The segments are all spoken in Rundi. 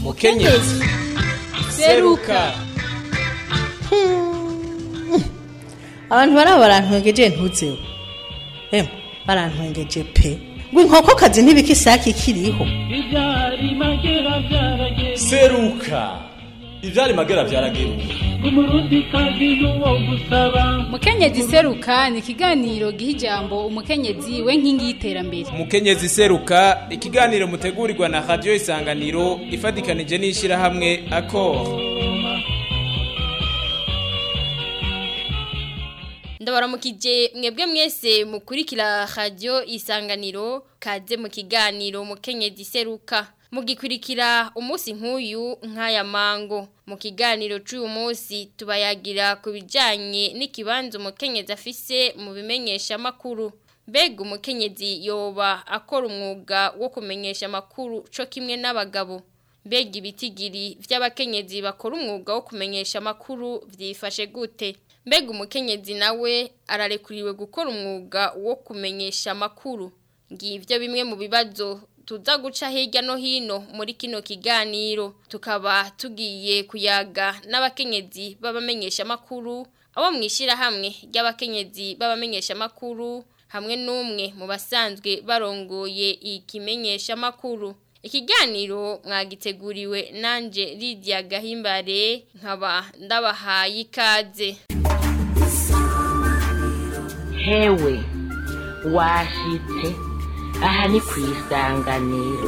mukenyezi seruka abantu baraba barantwengeje ntuzeho emwe barantwengeje pe ngo inkokokazi ntibika isake ikiriho Ibyari magera byarageze seruka ivyari magera vyarageruka umurundi kazi n'uwo gusaba mukenyezi seruka ni ikiganiro giha ijambo umukenyezi we nkingi y'iterambere umukenyezi seruka ikiganiro mutegurirwa na radiyo isanganiro ifatikanije n'ishyirahamwe akoro ndabaramukije mwebwe mwese mukurikira radio isanganiro kaze mu kiganiro mukenyezi seruka mugikurikira umunsi nk'uyu nk'aya mango mu kiganiro cy'uyu munsi tubayagira ku bijyanye n'ikibanza umukenyezi afise mu bimenyesha amakuru mbega umukenyezi yoba akora umwuga wo kumenyesha amakuru cyo kimwe n'abagabo mbega ibitigiri by'abakenyezi bakora umwuga wo kumenyesha amakuru byifashe gute mbega umukenyezi nawe ararekuriwe gukora umwuga wo kumenyesha amakuru ngibyo bimwe mu bibazo tuza guca hirya no hino muri kino kiganiro tukaba tugiye kuyaga n'abakenyezi b'abamenyesha amakuru abo mu ishyirahamwe ry'abakenyezi b'abamenyesha amakuru hamwe n'umwe mu basanzwe barongoye ikimenyesha amakuru ikiganiro mwagiteguriwe nanje Lydia Gahimbare nkaba ndabahaye ikaze hewe washitse aha ni ku isanganiro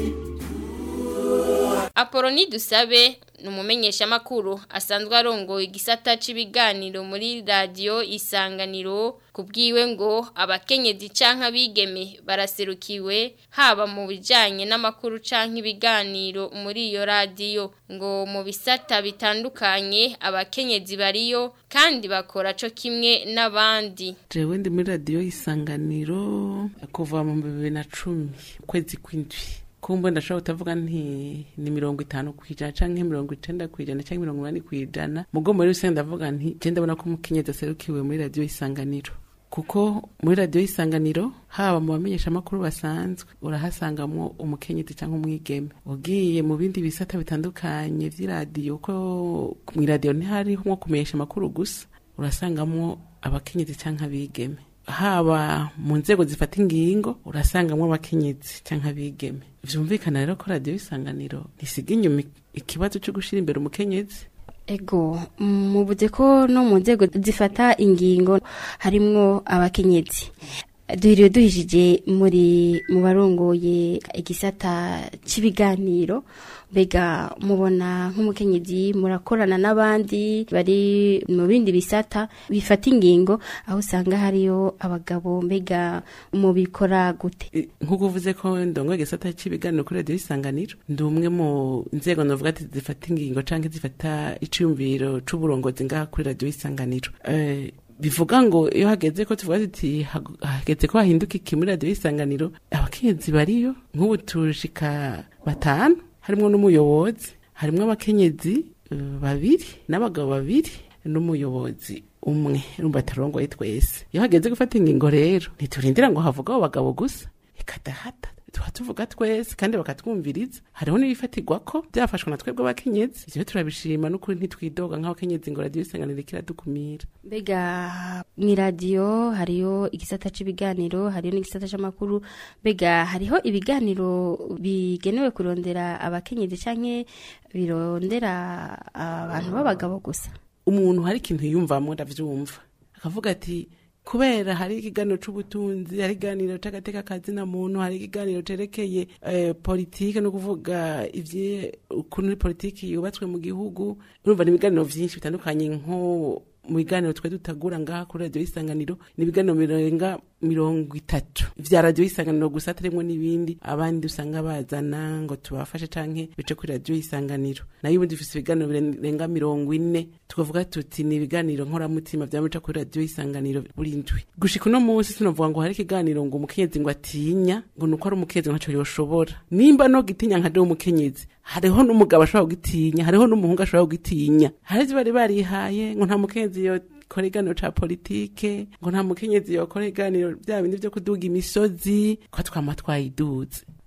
Apoloni dusabe ni umumenyeshamakuru asanzwe arongoye igisata cy'ibiganiro muri radiyo isanganiro ku bwiwe ngo abakenyezi cyangwa abigeme baraserukiwe haba mu bijyanye n'amakuru cyangwa ibiganiro muri iyo radiyo ngo mu bisata bitandukanye abakenyezi bariyo kandi bakora cyo kimwe n'abandi jewe ndi muri radiyo y'isanganiro kuva mu bibiri na cumi ukwezi kw'indwi kumbe ndashobora kutavuga nti ni mirongo itanu ku ijana canke mirongo icenda ku ijana canke mirongo umunani ku ijana mugo muri rusange ndavuga nti je ndabona ko umukenyezi aserukiwe muri radiyo y'isanganiro kuko muri radiyo y'isanganiro haba mu bamenyesha amakuru basanzwe urahasangamwo umukenyezi cyangwa umwigeme ugiye mu bindi bisata bitandukanye vy'iradiyo ko mw'iradiyo ntihariho nko kumenyesha amakuru gusa urasangamwo abakenyezi cyangwa abigeme haba mu nzego zifata ingingo urasangamwo abakenyezi cyangwa abigeme vyumvikana rero ko radiyo y'isanganiro ntisiga inyuma ikibazo cyo gushira imbere umukenyezi ego mubuze ko no mu nzego zifata ingingo harimwo abakenyezi duhiriwe duhishije muri mu barongoye igisata cy'ibiganiro mbega mubona nk'umukenyezi murakorana n'abandi bari mu bindi bisata bifata ingingo aho usanga hariyo abagabo mbega mubikora gute E, nk'uko uvuze ko ndongo igisata cy'ibiganiro kuri radiyo y'isanganiro ndi umwe mu nzego navuga ati zifata ingingo canke zifata iciyumviro c'uburongozi ngaha kuri radiyo y'isanganiro Eh, bivuga ngo iyo hageze ko tuvuga tuti hag- hageze ko hahinduka iki muri radiyo y'isanganiro abakenyezi bariyo nk'ubu turishika batanu harimwo n'umuyobozi harimwo abakenyezi eh, babiri n'abagabo babiri n'umuyobozi umwe urumva atarongoye twese iyo hageze gufata ingingo rero ntiturindira ngo havuga abo bagabo gusa ikadahata tuba tuvuga twese kandi bakatwumviriza hariho n'ibifatirwa ko byafashwe na twebwe abakenyezi ivyo turabishima n'ukuri ntitwidoga nk'abakenyezi ngo radiyo isanganiro ikiradukumira mbega mu iradiyo hariyo igisata cy'ibiganiro hariyo n'igisata cy'amakuru mbega hariho ibiganiro bigenewe kurondera abakenyezi cyangwa birondera abantu b'abagabo gusa umuntu hari ikintu yiyumvamo ndavyumva akavuga ati kubera hari ikiganiro c'ubutunzi hari ikiganiro c'agateka kazina muntu hari ikiganiro cerekeye eh, politike no kuvuga ivye ukuntu politiki yubatswe mu gihugu urumva ni ibiganiro vyinshi bitandukanye nko mu biganiro twe dutagura ngaha kuri radiyo y'isanganiro ni ibiganiro birenga mirongo itatu vya radiyo y'isanganiro gusa atarimwo n'ibindi abandi usanga bazana ngo tubafashe canke bice kuri radiyo y'isanganiro nayo ubundi dufise ibiganiro birenga mirongo ine tukavuga tuti ni ibiganiro nkoramutima vyamuca kuri radiyo y'isanganiro buri ndwi gushika uno munsi sinovuga ngo hari ikiganiro ngo umukenyezi ngo atinya ngo nuko ari umukenyezi ntaco yoshobora nimba no gitinya nka dewe umukenyezi hariho n'umugabo ashobora kugitinya hariho n'umuhungu ashobora kugitinya hari ivyo bari barihaye ngo nta mukenyezi yo kora iganiro ca politike ngo nta mukenyezi yokora iganiro bya bindi vyo kuduga imisozi ko twama twayiduze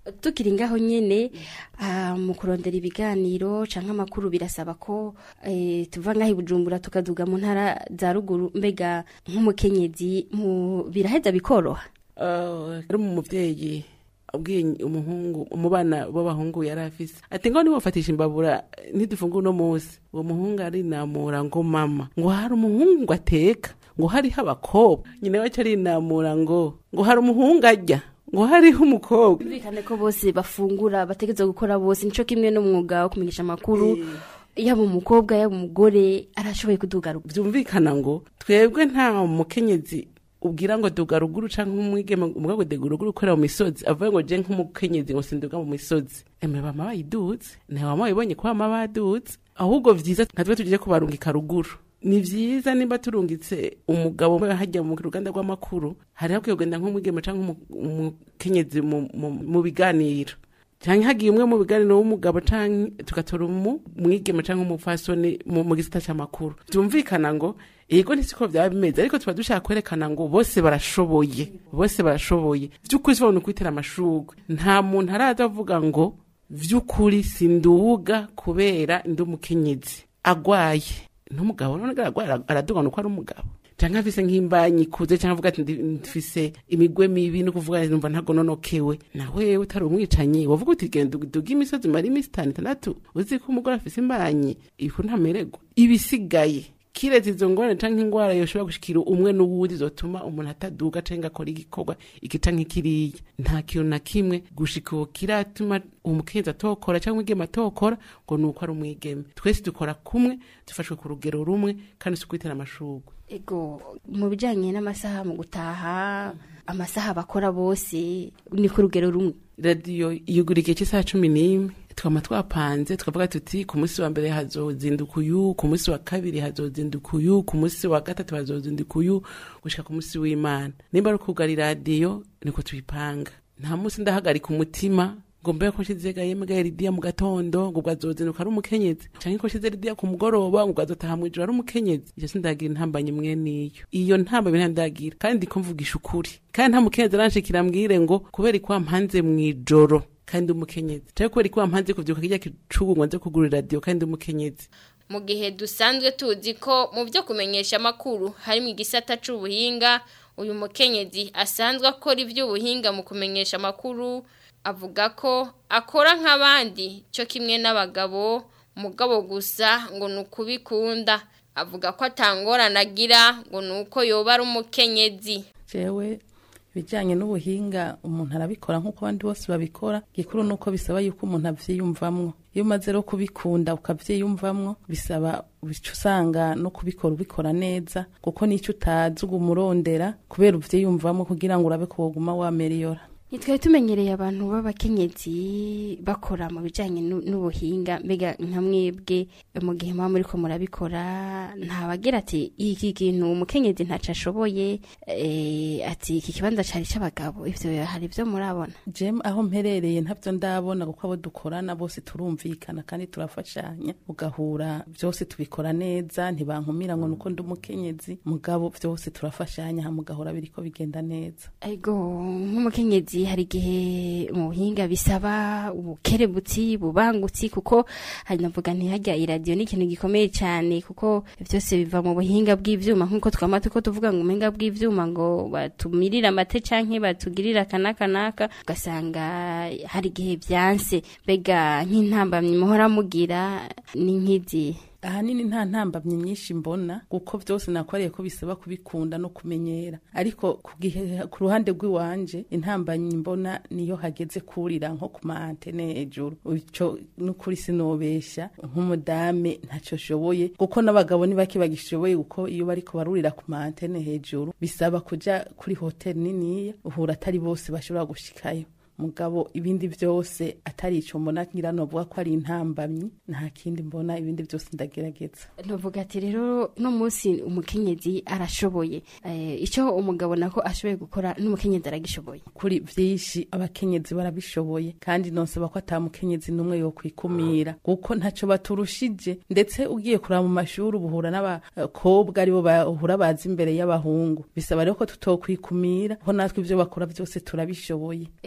tukiri ngaho nyene ah, mu kurondera ibiganiro canke amakuru birasaba ko eh, tuva ngaho i bujumbura tukaduga mu ntara za ruguru mbega nk'umukenyezi mu biraheza bikoroha ari mu muvyeyi abwiye umuhungu mu bana b'abahungu yari afise ati ngo nibafatisha imbabura ntidufungure uno munsi uwo muhungu arinamura ngo mama ngo hari umuhungu ngo ateka ngo hariho abakobwa nyina wacu arinamura ngo ngo hari umuhungu arya ngo hariho umukobwa bumvikane ko bose bafungura bategerezwa gukora bose nico kimwe n'umwuga wo kumenyesha amakuru yaba umukobwa yaba umugore arashoboye kuduga ruguru byumvikana ngo twebwe nta mukenyezi ubwira ngo duga ruguru canke umwigeme umwe ngo duga ruguru ukorera mu misozi avuga ngo je nk'umukenyezi ngo sinduga mu misozi eme bama bayiduze nta wama wibonye ko bama baduze ahubwo vyiza nka twe tugije kubarungika ruguru ni vyiza nimba turungitse umugabo umwe hajya mu ruganda rw'amakuru hari hakwiye kugenda nk'umwigeme canke umu- umukenyezi mu- mu- mu biganiro canke hagiye umwe mu biganiro w'umugabo canke tugatora umu mwigeme canke umupfasoni mu mu gisata c'amakuru vyumvikana ngo yego ntisiko vyaba bimeze ariko tuba dushaka kwerekana ngo bose barashoboye bose barashoboye vy'ukuri sibona ukwitera amashurwe nta muntu araza avuga ngo vy'ukuri sinduga kubera ndi umukenyezi agwaye n'umugabo none aragwara araduga nuko ari umugabo canke afise nk'imbanyi ikuze canke avuga ati ndi- mfise imigwe mibi no kuvuga ati numva ntago nonokewe nawe utari umwicanyi wavuga uti genda uduge imisozi mara iminsi itanu itandatu uzi ko umugore afise imbanyi ifu ntamererwa ibisigaye kiretse izo ngorane canke ingwara yoshobora gushikira umwe n'uwundi zotuma umuntu ataduga canke akora igikorwa iki canke kiriya nta kintu na kimwe gushika ubu kiratuma umukenzi atokora canke umwigeme atokora ngo ni uko ari umwigeme twese dukora kumwe dufashwe ku rugero rumwe kandi si ukwitera amashurwe ego mu bijanye n'amasaha mu gutaha amasaha bakora bose ni ku rugero rumwe radiyo yugura igihe cy'isaha cumi n'imwe twama twapanze tukavuga tuti ku munsi wa mbere hazozinduka uyu ku munsi wa kabiri hazozinduka uyu ku munsi wa gatatu hazozinduka uyu gushika ku munsi w'imana nimba ari ukugara iradiyo niko tuyipanga nta munsi ndahagarika umutima ngo mbe ko nshize gahembwa ridiya mu gatondo ngo bwazozinduka ari umukenyezi canke ko nshize ridiya ku mugoroba ngo bwazotaha mw'ijoro ari umukenyezi ivyo sindagira intambanye mwe niyo iyo ntambanye ntandagira kandi ndiko mvugisha ukuri kandi nta mukenyezi aranshikira mbwire ngo kubera ikwa mpanze mw'ijoro kandi umukenyezi canke kubera ikwa mpanze kuvyuka kirya kicugu ngo nze kugura iradiyo kandi umukenyezi mu gihe dusanzwe tuzi ko mu byo kumenyesha amakuru harimo igisata c'ubuhinga uyu mukenyezi asanzwe akora iby'ubuhinga mu kumenyesha amakuru avuga ko akora nk'abandi cyo kimwe n'abagabo mugabo gusa ngo ni ukubikunda avuga ko atangorana agira ngo ni uko yoba ari umukenyezi jewe ibijyanye n'ubuhinga umuntu arabikora nk'uko abandi bose babikora gikuru ni uko bisaba yuko umuntu abyiyumvamwo iyo umaze rero kubikunda ukabyiyumvamwo bisaba bica usanga no kubikora ubikora neza kuko n'icyo utazi uguma urondera kubera ubyiyumvamo kugira ngo urabe ko woguma wameriyora Nitwe tumenyereye abantu b'abakenyezi bakora mu bijanye nu- n'ubuhinga mbega nka mwebwe mu gihe muba muriko murabikora ntabagira ati iki kintu umukenyezi ntaco ashoboye eh, ati iki kibanza cari c'abagabo ivyo hari ivyo murabona jem aho mperereye ntabyo ndabona kuko abo dukorana bose turumvikana kandi turafashanya ugahura byose tubikora neza ntibankumira ngo nuko ndi umukenyezi mugabo byose turafashanya ha mugahora biriko bigenda neza ego nk'umukenyezi hari igihe mu buhinga bisaba ubukerebutsi bubangutsi kuko hari navuga ntihajya iradiyo ni ikintu gikomeye cyane kuko byose biva mu buhinga bw'ivyuma nk'uko twama tuko tuvuga ngo ubuhinga bw'ivyuma ngo batumirire amate canke batugirire akanaka naka ugasanga hari igihe byanse mbega nk'intambamyi muhora mugira ni nk'izi ahanini nta ntambamyi nyinshi mbona kuko byose nakoreye ko bisaba kubikunda no kumenyera ariko ku gihe ku ruhande rw'iwanje intambamyi mbona niyo hageze kurira nko ku ma antene hejuru ico n'ukuri sinobesha nk'umudame ntacyo ashoboye kuko n'abagabo ni bake bagishoboye kuko iyo bariko barurira ku ma antene hejuru bisaba kuja kuri hoteli niniya uhura atari bose bashobora gushikayo mugabo ibindi byose atari ico mbona ngira novuga ko ari intambamyi nta kindi mbona ibindi byose ndagerageza Nuvuga ati rero no munsi umukenyezi arashoboye eh, icyo umugabo nako ashoboye gukora n'umukenyezi aragishoboye kuri byinshi abakenyezi barabishoboye kandi nonsaba ko ata mukenyezi n'umwe yo kwikumira kuko ntaco baturushije ndetse ugiye kuraba mu mashuri ubuhura n'abakobwa aribo bahura bazi imbere y'abahungu bisaba rero ko tutokwikumira ko natwe ibyo bakora byose turabishoboye ego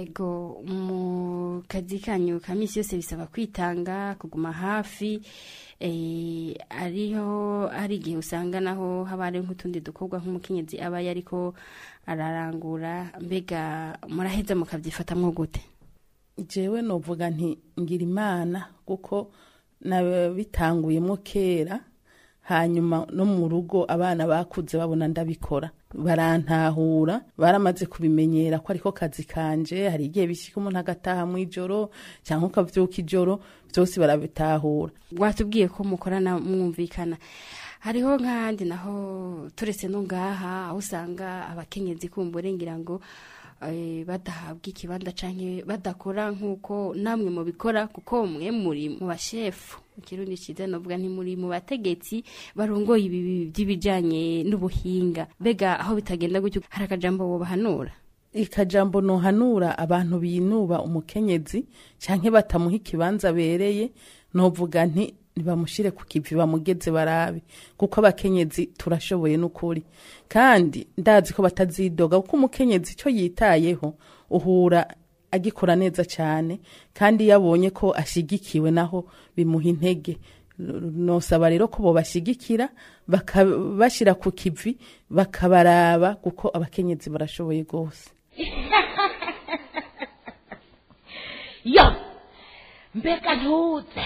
mu kazi kanyu ka misi yose bisaba kwitanga kuguma hafi eh, ariho hari igihe usanga naho haba hari nk'utundi dukorwa nk'umukenyezi aba yariko ararangura mbega muraheza mukabyifatamwo gute jewe novuga nti ngira imana kuko nabitanguyemo kera hanyuma no mu rugo abana bakuze babona ndabikora barantahura baramaze kubimenyera ko ariko kazi kanje hari igihe bishyika umuntu agataha mu ijoro cyangwa ukavyuka ijoro byose barabitahura watubwiye ko mukorana mwumvikana hariho nk'ahandi naho turetse no ngaha aho usanga abakenyezi kumbure ngira ngo eh, badahabwa ikibanza canke badakora nk'uko namwe mubikora kuko mwe muri mu bashefu mu kirundi ciza novuga nti muri mu bategetsi barongoye ibi by'ibijanye n'ubuhinga mbega aho bitagenda gutyo hari akajambo wobahanura ikajambo nohanura abantu binuba umukenyezi canke batamuha ikibanza abereye novuga nti nibamushire ku kivi bamugeze barabe kuko abakenyezi turashoboye n'ukuri kandi ndazi ko batazidoga kuko umukenyezi icyo yitayeho uhura agikora neza cyane kandi iyo abonye ko ashyigikiwe naho bimuha intege nosaba rero ko bobashyigikira bakabashyira ku kivi bakabaraba kuko abakenyezi barashoboye rwose yo mbega ntuze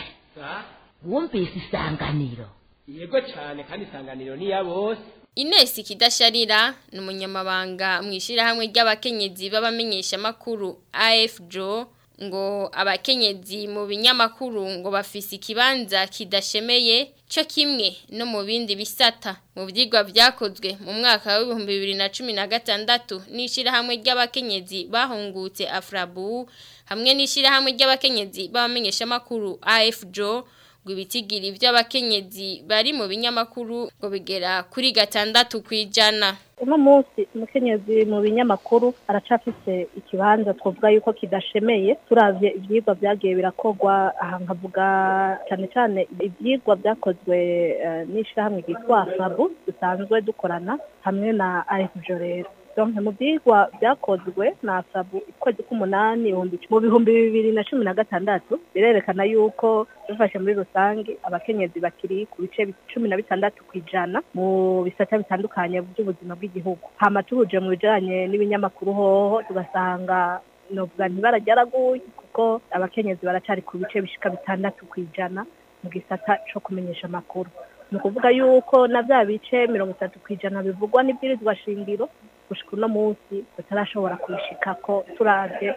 wumvise isanganiro yego cyane kandi isanganiro ni iya bose Ines Kidasharira ni umunyamabanga mu ishyirahamwe ry'abakenyezi b'abamenyeshamakuru AFJO ngo abakenyezi mu binyamakuru ngo bafise ikibanza kidashemeye cyo kimwe no mu bindi bisata mu byigwa byakozwe mu mwaka w'ibihumbi bibiri na cumi na gatandatu n'ishyirahamwe ry'abakenyezi bahungutse afrabu hamwe n'ishyirahamwe ry'abakenyezi b'abamenyeshamakuru AFJO ngo ibitigiri by'abakenyezi bari mu binyamakuru ngo bigera kuri gatandatu ku ijana uno munsi umukenyezi mu binyamakuru aracafise ikibanza twavuga yuko kidashemeye turavye ivyigwa vyagiye birakorwa aha nkavuga cyane cyane ivyigwa vyakozwe uh, n'ishirahamwe ryitwa fabu dusanzwe dukorana hamwe na afjo rero donc mu byigwa byakozwe na sabu ukwezi k'umunani mu bihumbi bibiri na cumi na gatandatu birerekana yuko dufashe muri rusange abakenyezi bakiri ku bice cumi na bitandatu ku ijana mu bisata bitandukanye by'ubuzima bw'igihugu hama tubuje mu bijanye n'ibinyamakuru hoho tugasanga novuga ntibara ryaraguye kuko abakenyezi baracari ku bice bishika bitandatu ku ijana mu gisata co kumenyesha amakuru ni ukuvuga yuko na bya bice mirongo itatu ku ijana bivugwa n'ibwirizwa shingiro gushika uno munsi tutarashobora kubishikako turavye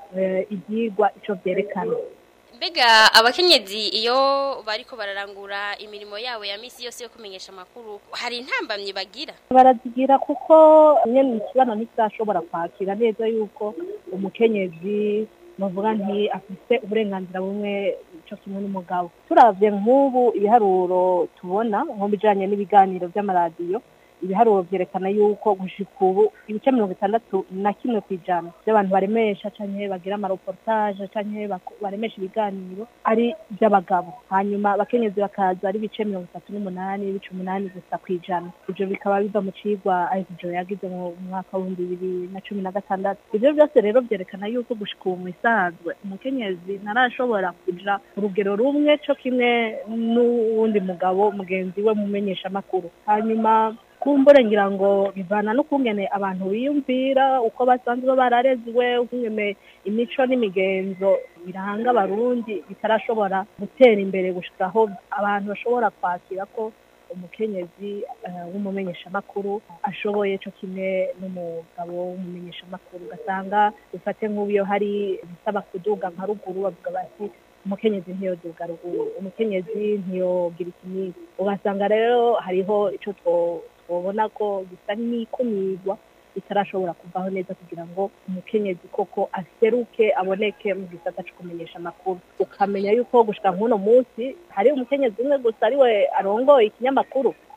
ibyigwa ico vyerekana mbega abakenyezi iyo bariko bararangura imirimo yabo ya misi yose yo kumenyesha amakuru hari intambamyi bagira barazigira kuko nyene ikibano ntikirashobora kwakira neza yuko umukenyezi novuga nti afise uburenganzira bumwe cyo kimwe n'umugabo turavye nk'ubu ibiharuro tubona nko bijanye n'ibiganiro by'amaradiyo ibiharuro vyerekana yuko gushika ubu ibice mirongo itandatu na kimwe ku ijana by'abantu baremesha canke bagira amareportage canke baremesha ibiganiro ari iby'abagabo hanyuma abakenyezi bakaza ari ibice mirongo itatu n'umunani ibice umunani gusa ku ijana ivyo bikaba biva mu cigwa aivjo yagize mu mwaka w'ibihumbi bibiri na cumi na gatandatu ivyo byose rero vyerekana yuko gushika ubu mu isanzwe umukenyezi ntarashobora kuja ku rugero rumwe co kimwe n'uwundi mugabo mugenzi we mumenyesha amakuru hanyuma kumbure ngira ngo bivana n'ukungene abantu biyumvira uko basanzwe bararezwe ukungene imico n'imigenzo biranga abarundi bitarashobora gutera imbere gushika aho abantu bashobora kwakira ko umukenyezi w'umumenyeshamakuru ashoboye cyo kimwe n'umugabo w'umumenyeshamakuru ugasanga dufate nk'ubu hari ibisaba kuduga nka ruguru bavuga bati umukenyezi ntiyoduga ruguru umukenyezi ntiyogira ikimisi ugasanga rero hariho icyo twabona ko gisa n'ikumirwa bitarashobora kuvaho neza kugira ngo umukenyezi koko aseruke aboneke mu gisata cyo kumenyesha amakuru ukamenya yuko gushika nk'uno munsi hari umukenyezi umwe gusa ariwe arongoye ikinyamakuru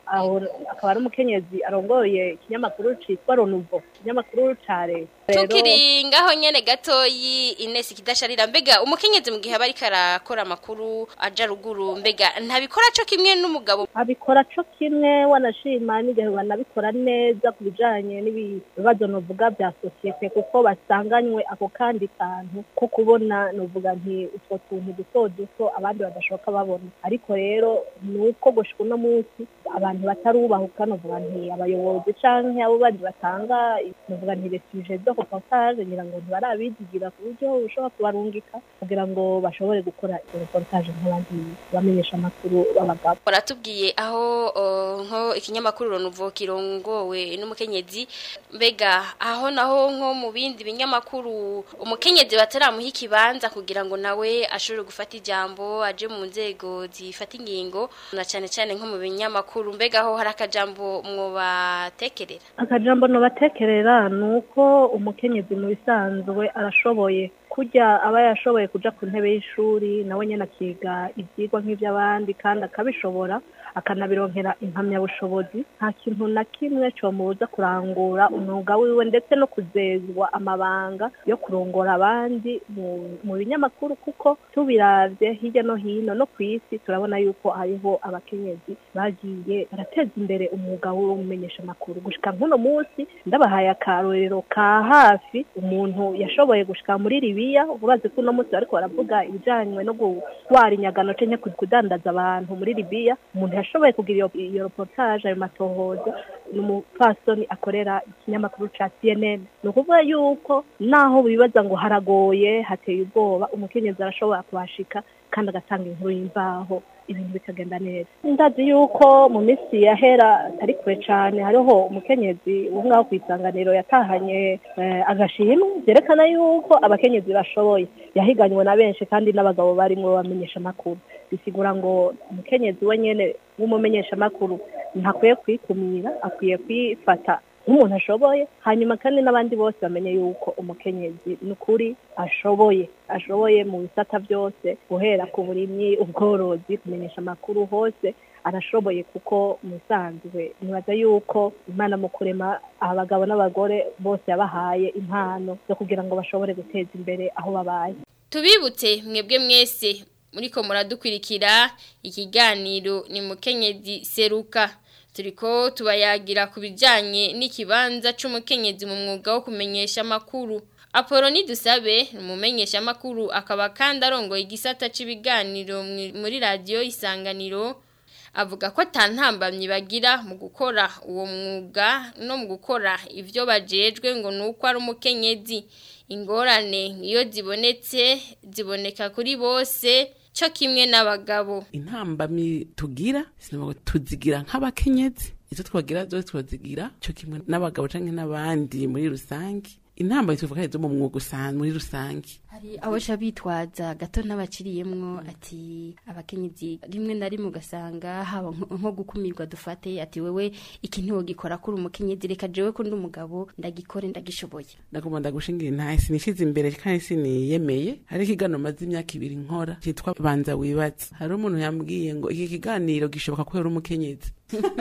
aho akaba ari umukenyezi arongoye ikinyamakuru citwa ronuvo ikinyamakuru ca leta Rero- tukiri ngaho nyene gatoyi Ines kidasharira mbega umukenyezi mu gihe aba ariko arakora amakuru aja ruguru mbega ntabikora co kimwe n'umugabo abikora co kimwe wanashima n'igihe banabikora neza ku bijanye n'ibibazo novuga bya sosiyete kuko basanganywe ako kandi kantu ko kubona novuga nti utwo tuntu duto duto abandi badashoboka babona ariko rero ni uko gushika uno munsi abantu batarubahuka novuga nti abayobozi canke abo bandi batanga novuga nti resuje zo reportage ngira ngo ntibarabizigira ku buryo ushobora kubarungika kugira ngo bashobore gukora izo reportage nk'abandi bamenyesha amakuru b'abagabo baratubwiye aho uh, nko ikinyamakuru ronuvo kirongowe n'umukenyezi mbega aho naho nko mu bindi binyamakuru umukenyezi bataramuha ikibanza kugira ngo nawe ashobore gufata ijambo aje mu nzego zifata ingingo na cyane cyane nko mu binyamakuru mbega aho hari akajambo mwobatekerera akajambo nobatekerera ni uko umukenyezi mu bisanzwe arashoboye kujya aba yashoboye kuja ku ntebe y'ishuri nawe nyene akiga ivyigwa nk'ivy'abandi kandi akabishobora akanabironkera impamyabushobozi nta kintu na kimwe comubuza kurangura umwuga wiwe ndetse no kuzezwa amabanga yo kurongora abandi mu- mu binyamakuru kuko tubiravye hirya no hino no ku isi turabona yuko hariho abakenyezi bagiye barateza imbere umwuga w'umenyesha amakuru gushika nk'uno munsi ndabahaye akarorero ka hafi umuntu yashoboye gushika muri Libiya ubaze ko uno munsi bariko baravuga ibijanywe no gutwara inyagano canke kudandaza abantu muri Libiya umuntu yashoboye kugira iyo, iyo reportage ayo matohoza ni umupfasoni akorera ikinyamakuru ca CNN ni ukuvuga yuko naho bibaza ngo haragoye hateye ubwoba umukenyezi arashobora kuhashika kandi agatanga inkuru y'imvaho ibintu bikagenda neza ndazi yuko mu minsi yahera atari kure cyane hariho umukenyezi wo ngaho ku isanganiro yatahanye eh, agashimwe byerekana yuko abakenyezi bashoboye yahiganywe na benshi kandi n'abagabo barimo bamenyesha amakuru bisigura ngo umukenyezi we nyene w'umumenyesha amakuru ntakwiye kwikumira akwiye kwifata nk'umuntu ashoboye hanyuma kandi n'abandi bose bamenye yuko umukenyezi ni ukuri ashoboye ashoboye mu bisata byose guhera ku burimyi ubworozi kumenyesha amakuru hose arashoboye kuko musanzwe nibaza yuko imana mu kurema abagabo n'abagore bose yabahaye impano zo kugira ngo bashobore guteza imbere aho babaye tubibutse mwebwe mwese muriko muradukwirikira ikiganiro ni mukenyezi seruka turiko tubayagira ku bijanye n'ikibanza c'umukenyezi mu mwuga wo kumenyesha amakuru Apoloni dusabe umumenyesha amakuru akaba kandi arongoye igisata c'ibiganiro mwi- muri radio isanganiro avuga ko atantambamye bagira mu gukora uwo mwuga no mu gukora ivyo bajejwe ngo nuko ari umukenyezi ingorane iyo zibonetse ziboneka kuri bose cyo kimwe n'abagabo intambamyi tugira sinabwo tuzigira nk'abakenyezi izo twagira zose twazigira cyo kimwe n'abagabo canke n'abandi muri rusange intambamyi tuvuga zo mu mwuga usanzwe muri rusange hari abasha bitwaza gato n'abaciriyemwo ati abakenyezi rimwe na rimwe ugasanga haba nko nko gukumirwa dufate ati wewe iki ntiwogikora kuri umukenyezi reka jewe ko ndi umugabo ndagikore ndagishoboye ndagomba ndagushingira intahe sinishize imbere kandi siniyemeye hari ikiganiro maze imyaka ibiri nkora cyitwa banza wibaze hari umuntu yambwiye ngo iki kiganiro gishoboka kubera umukenyezi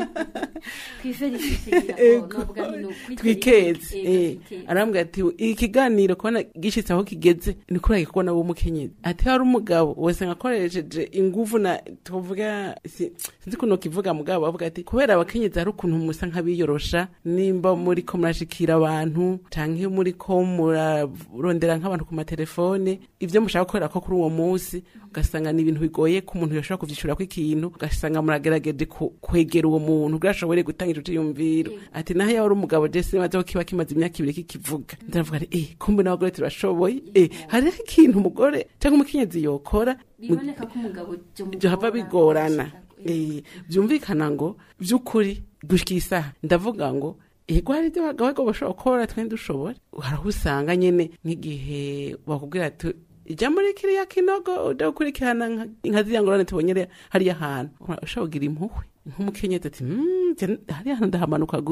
twikeze eh. arambwira ati iki kiganiro kubona gishitse aho kigeze ni kubera kubona wowe umukenyezi ati hari umugabo wese ngakoresheje inguvu na tuvuga si- sinzi kuno kivuga mugabo bavuga ati kubera abakenyezi hari ukuntu musa nk'abiyorosha nimba muri ko murashikira abantu canke muri ko murarondera nk'abantu ku matelefone ivyo mushaka gukorera ko kuri uwo munsi ugasanga ni ibintu bigoye ko umuntu yoshobora kuvyishurako ikintu ugasanga muragerageje ku- kwegera uwo muntu kugira ashobore gutanga ico ciyumviro ati naho yaba ari umugabo jese maze ko kiba kimaze imyaka ibiri kikivuga ndavuga ati eh kumbe n'abagore turashoboye eh hariho ikintu umugore cyangwa umukenyezi yokora biboneka ko umugabo byo hava bigorana Eh, byumvikana ngo by'ukuri gushika isaha ndavuga ngo ego hari ibyo abagabo bashobora gukora twe dushobora hari aho usanga nyene nk'igihe bakubwira ati ijya muri kiriya kinogo uja gukurikirana nka- nka ziriya ngorane tubonye re- hariya hantu ushobora kugira impuhwe nk'umukenyezi ati "Mm, je- hariya hantu ndahamanuka gute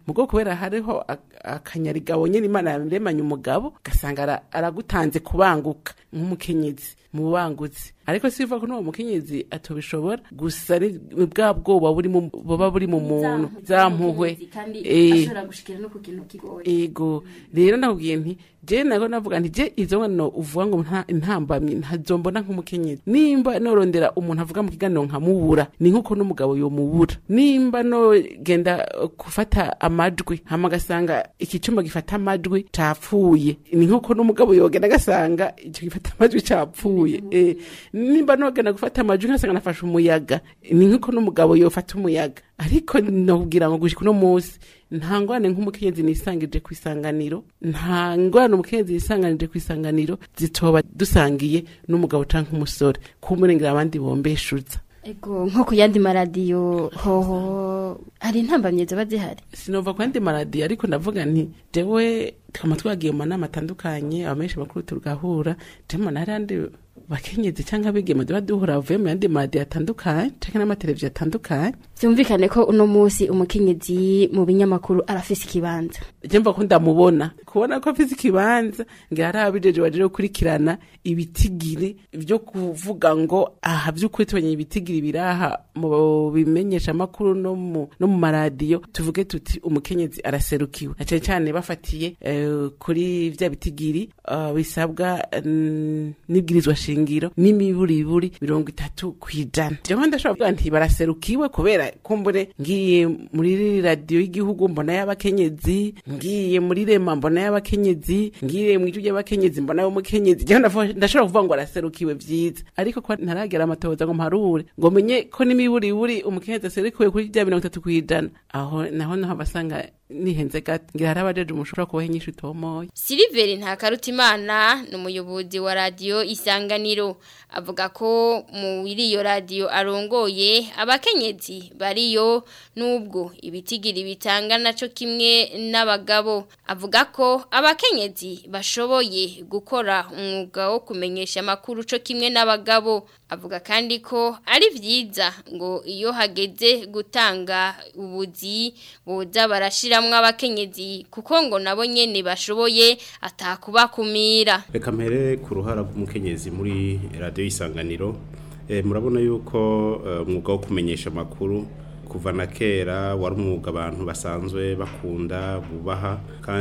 mugo kubera hariho ak- akanyarigabo nyene imana yaremanye umugabo gasanga ara- aragutanze kubanguka nk'umukenyezi mu bangutsi ariko siva ko n'uwo mukenyezi atobishobora gusa ni bwa bwoba buri mu buba buri mu muntu zampuhwe Eh. gushikira no ku kintu kigoye ego rero nakubwiye nti je nago navuga nti je izo ngano uvuga ngo nta intambamye ntazombona nk'umukenyezi nimba norondera umuntu avuga mu kiganiro nkamubura ni nkuko n'umugabo yomubura nimba no genda uh, gufata amajwi hama gasanga iki cuma gifata amajwi capfuye ni nkuko n'umugabo yogenda gasanga ico gifata amajwi capfuye eh nimba nogenda gufata amajwi nkasanga nafashe umuyaga ni nkuko n'umugabo yofata umuyaga ariko nokubwira ngo gushika uno munsi nta ngwane nk'umukenyezi nisangije ku isanganiro nta ngwane umukenyezi yisanganije ku isanganiro zitoba dusangiye n'umugabo canke umusore kumurengera abandi bombeshuza ego nko ku yandi maradiyo hoho hari intambamye ziba zihari sinova ku yandi maradiyo ariko ndavuga nti jewe tukaba twagiye mu manama atandukanye abamenshi bakuru tugahura jewe hari andi bakenyezi cyangwa abigeme tuba duhura bavuye mu yandi maradiyo atandukanye canke n'amateleviziyo atandukanye byumvikane ko uno munsi umukenyezi mu binyamakuru arafise ikibanza je mva ko ndamubona kubona ko afise ikibanza ngira hari abijeje baje gukurikirana ibitigiri vyo kuvuga ngo aha vy'ukuri tubonye ibitigiri biraha mu bimenyesha makuru no mu no mu maradiyo tuvuge tuti umukenyezi araserukiwe na cane cane bafatiye eh, kuri vya bitigiri uh, bisabwa mm, n'ibwirizwa shingiro n'imiburiburi mirongo itatu kwijana jewe ndashobora kuvuga nti baraserukiwe kubera kumbure ngiye muri radiyo y'igihugu mbona y'abakenyezi ngiye muri rema mbona y'abakenyezi ngiye mu ijwi ry'abakenyezi mbona y'umukenyezi jewe ndavuga- ndashobora kuvuga ngo araserukiwe vyiza ariko ko ntaragera amatohoza ngo mparure ngo menye ko n'imiburiburi umukenyezi aserukiwe kuri rya mirongo itatu kwijana aho naho naho abasanga nihenze gato ngira hari abajeje umushobora kubaha inyishu itomoye Siliveri Ntakarutimana ni umuyobozi wa radiyo Isanganiro avuga ko muri iyo radiyo arongoye abakenyezi bariyo nubwo ibitigiri bitanga naco kimwe n'abagabo avuga ko abakenyezi bashoboye gukora umwuga wo kumenyesha amakuru co kimwe n'abagabo avuga kandi ko ari vyiza ngo iyo hageze gutanga ubuzi boza barashiramwo abakenyezi kuko ngo nabo nyene bashoboye atakubakumira reka mpere ku ruhara rw'umukenyezi muri radiyo y'isanganiro Eh, murabona yuko eh, umwuga wo kumenyesha amakuru kuva na kera wari umwuga abantu basanzwe bakunda bubaha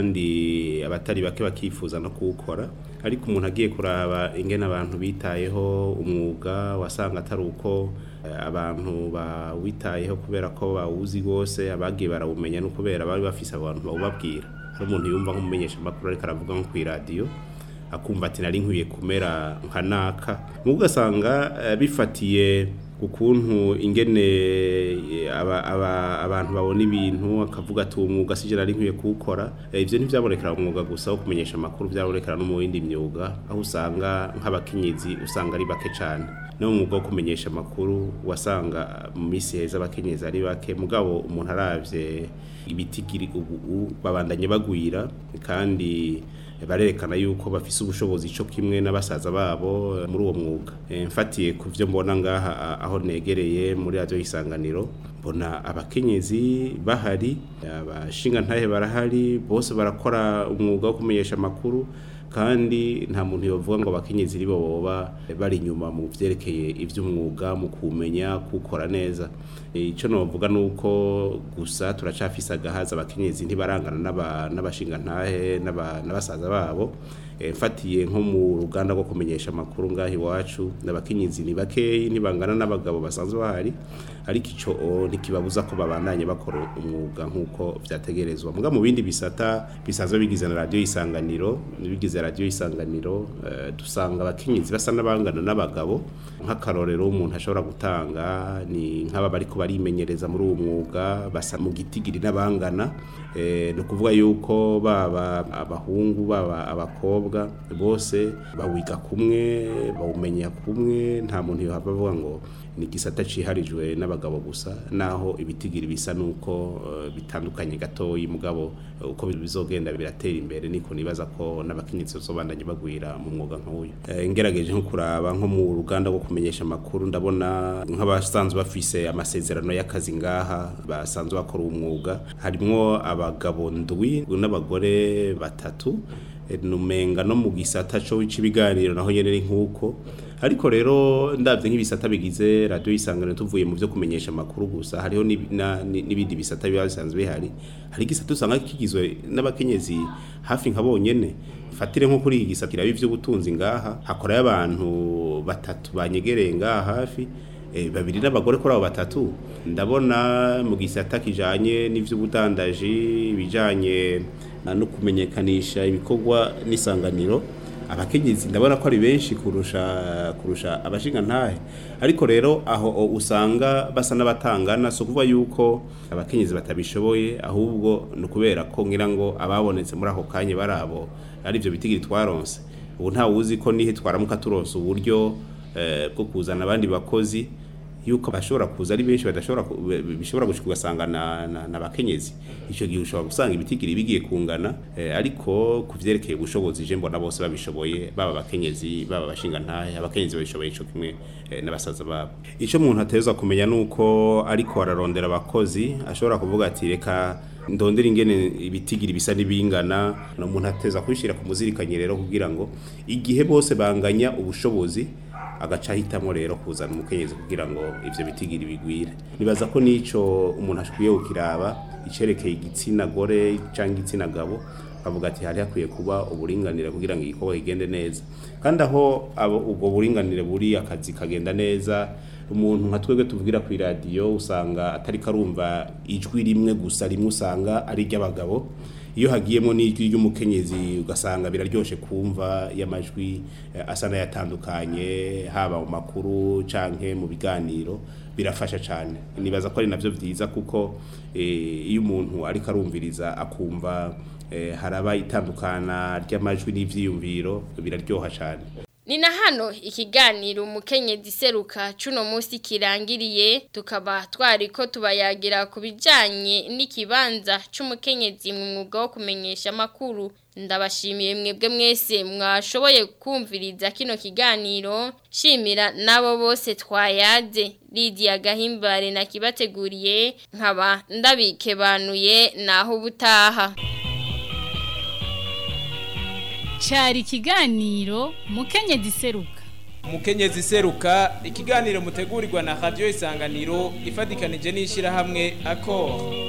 kandi abatari bake bakifuza no kuwukora ariko umuntu agiye kuraba ingene abantu bitayeho umwuga wasanga atari uko eh, abantu bawitayeho kubera ko bawuzi rwose abagiye barawumenya no kubera bari bafise abantu bawubabwira hari umuntu yumva nk'umumenyesha amakuru ariko aravuga nko kw'iradiyo akumva ati nari nkwiye kumera nka naka mugo ugasanga eh, bifatiye ku kuntu ingene eh, aba- aba- abantu babona ibintu akavuga ati uwo mwuga sije nari nkwiye kuwukora Eh, ivyo ntivyabonekera mu mwuga gusa wo kumenyesha amakuru vyabonekera no mu yindi myuga aho usanga nk'abakenyezi usanga ari bake cane no mu mwuga wo kumenyesha amakuru wasanga mu misi heza abakenyezi ari bake mugabo umuntu aravye ibitigiri ubu ubu babandanye bagwira kandi barerekana yuko bafise ubushobozi cyo kimwe n'abasaza babo eh, muri uwo mwuga Eh, mfatiye ku byo mbona ngaha a- aho negereye muri radiyo y'isanganiro mbona abakenyezi bahari abashinga ntahe barahari bose barakora umwuga wo kumenyesha amakuru kandi nta muntu yovuga ngo abakenyezi ribo boba bari inyuma mu vyerekeye ivy'umwuga mu kumenya kukora neza Eh, ico novuga nuko gusa turacafise agahaza abakenyezi ntibarangana n'aba- n'abashinga ntahe n'aba- n'abasaza babo Eh, mfatiye nko mu ruganda rwo kumenyesha amakuru ngaho iwacu n'abakenyezi ni bakeyi ntibangana n'abagabo basanzwe bahari ariko ico o, ntikibabuza ko babandanye bakora umwuga nk'uko vyategerezwa muga mu bindi bisata bisanzwe bigize na radiyo y'isanganiro bigize radiyo y'isanganiro eh, dusanga abakenyezi basa n'abangana n'abagabo nk'akarorero umuntu ashobora gutanga ni nk'aba bariko barimenyereza muri uwo mwuga basa mu gitigiri n'abangana eh, ni ukuvuga yuko baba abahungu baba abakobwa n'umukobwa bose bawiga kumwe bawumenya kumwe nta muntu yohava avuga ngo ni igisata ciharijwe n'abagabo gusa naho ibitigiri bisa nuko eh, bitandukanye gatoyi mugabo eh, uko bizogenda biratera imbere niko nibaza ko n'abakenyezi bazobandanye bagwira mu mwuga nk'uyu Eh, ngerageje nko kuraba nko mu ruganda rwo kumenyesha amakuru ndabona nk'abasanzwe bafise amasezerano y'akazi ngaha basanzwe bakora umwuga harimwo abagabo ndwi n'abagore batatu Eh, numenga no mu gisata cyo c'ibiganiro naho nyene ni nkuko ariko rero ndavye nk'ibisata bigize radio isangano tuvuye mu byo kumenyesha amakuru gusa hariho n'ibi- na- ni- n'ibindi bisata biba bisanzwe bihari hari igisata usanga kigizwe n'abakenyezi hafi nka bonyene fatire nko kuri iki gisata kiraba ivy'ubutunzi ngaha hakorayo abantu batatu banyegereye ngaha hafi eh, babiri n'abagore kuri abo batatu ndabona mu gisata kijanye n'ivy'ubudandaji bijanye na no kumenyekanisha ibikorwa n'isanganiro abakenyezi ndabona ko ari benshi kurusha kurusha abashinga ntahe ariko rero aho o, usanga basa n'abatangana so kuvuga yuko abakenyezi batabishoboye ahubwo ni ukubera ko ngira ngo ababonetse muri ako kanya barabo ari byo bitigiri twaronse ubu nta wuzi ko nihe twaramuka turonse uburyo eh, bwo kuzana abandi bakozi yuko bashobora kuza ari benshi badashobora ku- be- be- bishobora gushika ugasanga na, na, na bakenyezi ico gihe ushobora gusanga ibitigiri bigiye kungana eh, ariko ku vyerekeye ubushobozi je mbona bose babishoboye baba abakenyezi baba abashinga ntahe abakenyezi babishoboye ico kimwe eh, n'abasaza babo ico umuntu ateza kumenya nuko ariko ararondera abakozi ashobora kuvuga ati reka ndondera ingene ibitigiri bisa n'ibingana no umuntu ateza kubishira ku muzirikanyi rero kugira ngo igihe bose banganya ubushobozi agaca ahitamo rero kuzana umukenyezi kugira ngo ivyo bitigiri bigwire nibaza ko nico umuntu ashikwiye kukiraba icerekeye igitsina gore canke igitsina gabo bavuga ati hari hakwiye kuba uburinganire kugira ngo igikorwa kigende neza kandi aho abo ubwo buringanire buri akazi kagenda neza umuntu nka twebwe tuvugira ku iradiyo usanga atari karumva ijwi rimwe gusa rimwe usanga ari iry'abagabo iyo hagiyemo n'ijwi ry'umukenyezi ugasanga biraryoshe kumva y'amajwi eh, asa n'ayatandukanye haba mu makuru canke mu biganiro birafasha cyane nibaza ko ari navyo vyiza kuko eh, iyo umuntu ariko arumviriza akumva eh, haraba itandukana ry'amajwi n'ivyiyumviro biraryoha cyane Ni na hano ikiganiro umukenyezi seruka cuno munsi kirangiriye tukaba twari ko tubayagira ku bijanye n'ikibanza c'umukenyezi mu mwuga wo kumenyesha makuru ndabashimiye mwebwe mwese mwashoboye kumviriza kino kiganiro shimira nabo bose twayaze Lydia Gahimbare na kibateguriye nkaba ndabikebanuye naho ubutaha Cari ikiganiro mukenyezi seruka. umukenyezi seruka ikiganiro mutegurirwa na radio isanganiro ifatikanije n'ishirahamwe akora